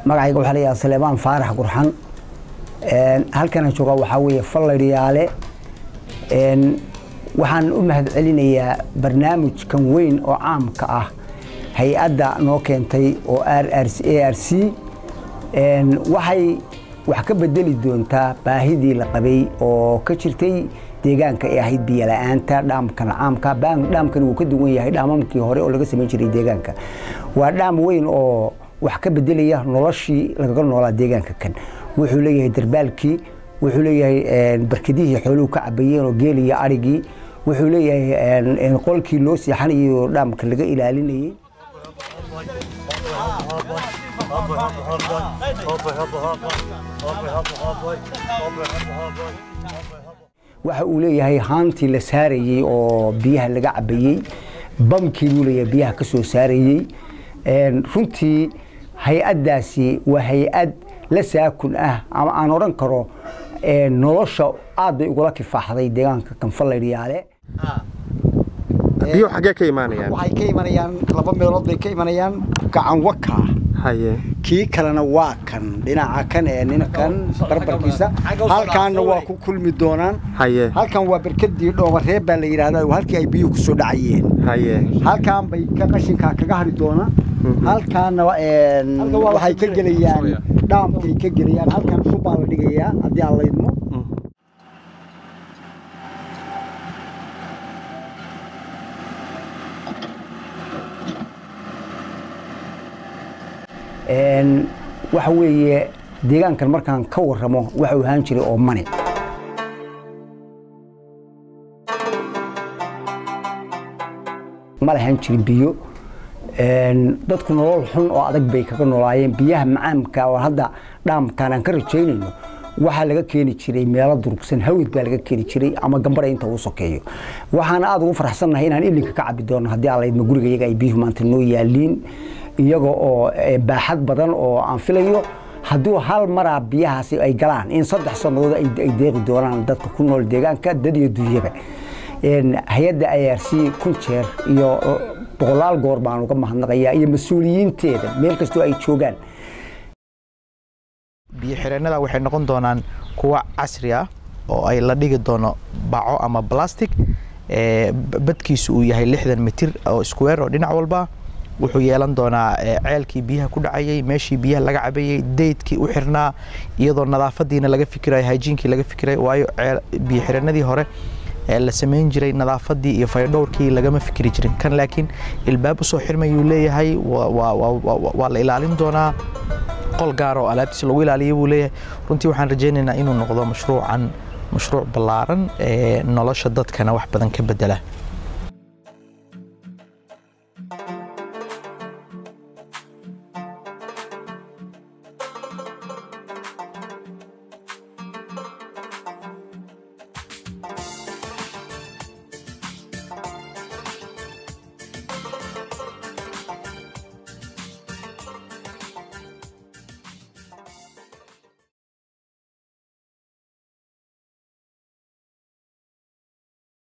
magacayga waxaa layaha saleebaan faarax qurxan halkana jooga waxaa weeye falladhiyaale waxaan u mahad celinayaa barnaamijkan weyn oo caamka ah hay-adda noo keentay oo r r a r c waxay wax ka bedeli doontaa baahidii la qabay oo ka jirtay deegaanka ee ahayd biyola'aanta dhaamkan caamka dhaamkani wuu ka duwan yahay dhaamamkii hore oo laga samayn jiray deegaanka waa dhaam weyn oo wax ka bedelaya noloshii lagaga noolaa deegaanka kan wuxuu leeyahay darbaalkii wuxuu leeyahay barkadihii xooluhu ka cabayeen oo geeliya arigii wuxuu leeyahay qolkii loo seexanayay oo dhaamka laga ilaalinayay waxa uu leeyahay haantii la saarayey oo biyaha laga cabayey bamkii buu leeyahay biyaha ka soo saarayey runtii hay-addaasi waa hay-ad la saakun ah ama aan odhan karo nolosha aad bay ugula kifaaxday deegaanka kanfallaydhiyaale biyuhu xaggee ka imaanayaan waxay ka imanayaan laba meelood bay ka imanayaan gacan waka haye kii kalena waa kan dhinaca kan ee ninkan barbarkiisa halkaanna waa ku kulmi doonaan haye halkan waa berkadii dhoobareeb baa la yidhahdaa halkii ay biyuhu kusoo dhacayeen haye halkaan bay ka qashinkaa kaga hari doonaan halkaana waxay ka gelayaan dhaamkay ka gelayaan halkan subbaa la dhigayaa haddii aan laydmo waxa weeye deegaankan markaan ka warramo waxa uu ahaan jiray oo mani ma lahan jirin biyo dadku nolol xun oo adag bay kaga noolaayeen biyaha macaamka oo hadda dhaamkaan aan ka rajaynayno waxaa laga keeni jiray meelo durugsan hawid baa laga keeni jiray ama gambara inta uu sokeeyo waxaan aad ugu farxsannahay inaan ilinka ka cabi doono haddii aan laydma guriga iyaga ay biyuhu maanta noo yaaliin iyaga oo baaxad badan oo aan filayo hadduu hal maraa biyahaasi ay galaan in saddex sannadood ay deeqi doonaan dadka ku nool deegaanka dad iyo dunyaba hay-adda i r c kun jeer iyo boqolaal goor baan uga mahadnaqayaa iyo mas-uuliyiinteeda meel kastoo ay joogaan biyo xireennada waxay noqon doonaan kuwa casri ah oo ay la dhigi doono baco ama balastic badkiisu uu yahay lixdan mitir oo square oo dhinac walba wuxuu yeelan doonaa ceelkii biyaha ku dhacayay meeshii biyaha laga cabayey daydkii u xirnaa iyadoo nadaafadiina laga fikirayo hyjiinkii laga fikirayo waayo biyo xireennadii hore ee la samayn jiray nadaafadii iyo faydhowrkii lagama fikri jirin kan laakiin ilbaab usoo xirmayuu leeyahay waa la ilaalin doonaa qol gaar oo alaabtiisa lagu ilaaliya buu leeyahay runtii waxaan rajaynaynaa inuu noqdo mashruucan mashruuc ballaaran ee nolosha dadkana wax badan ka bedela